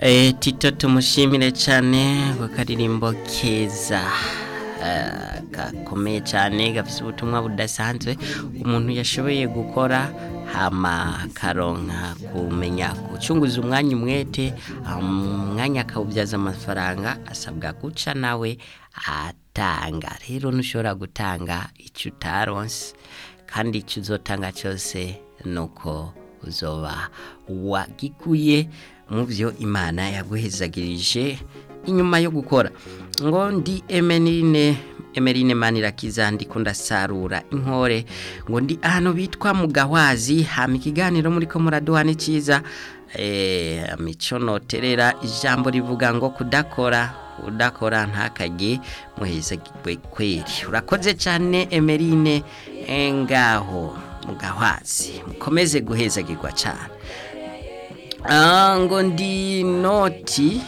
Eh, tito tumushimire cyane ku karirimbo keza eh, gakomeye cyane gafite ubutumwa budasanzwe umuntu yashoboye gukora hama karonka kumenya gucunguza umwanya umwete umwanya akawubyaza amafaranga asabwa guca nawe atanga rero ntushobora gutanga icyo utaronse kandi icyo uzotanga cyose nuko uzoba wagikuye mu byo imana yaguhezagirije inyuma yo gukora ngo ndi emerine emerine manirakiza ndiko ndasarura inkore ngo ndi ahantu bitwa mu gawazi hama ikiganiro muri ko muraduha ni cyiza eh, mico noterera ijambo rivuga ngo kudakora udakora ntakajye muhezagirwe kweri urakoze cyane emerine eh, ngaho mu gawazi mukomeze guhezagirwa cyane Ah, ngo ndi noti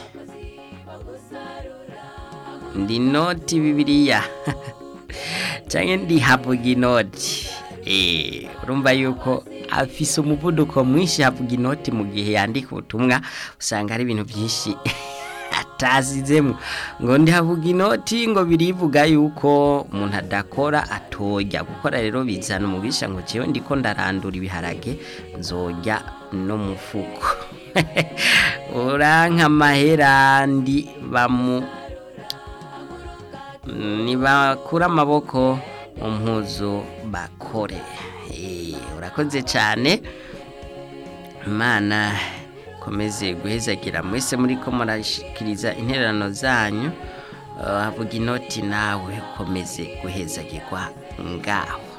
ndi noti bibiliya cyangwa ndi havuga inoti eh urumva yuko afise umuvuduko mwinshi havuga inoti mu gihe yandika ubutumwa usanga ari ibintu byinshi atazizemo ngo ndi havuga inoti ngo birivuga yuko umuntu adakora atojya gukora rero bizana umubisha ngo jewe ndiko ndarandura ibiharage nzojya no mufuko uranka amahera ndi bamu nibakura amaboko mu mpuzu bakore Eh, urakoze cyane imana komeze guhezagira mwese muri ko murashikiriza intererano zanyu Eh, havuga inoti nawe komeze guhezagirwa ngaho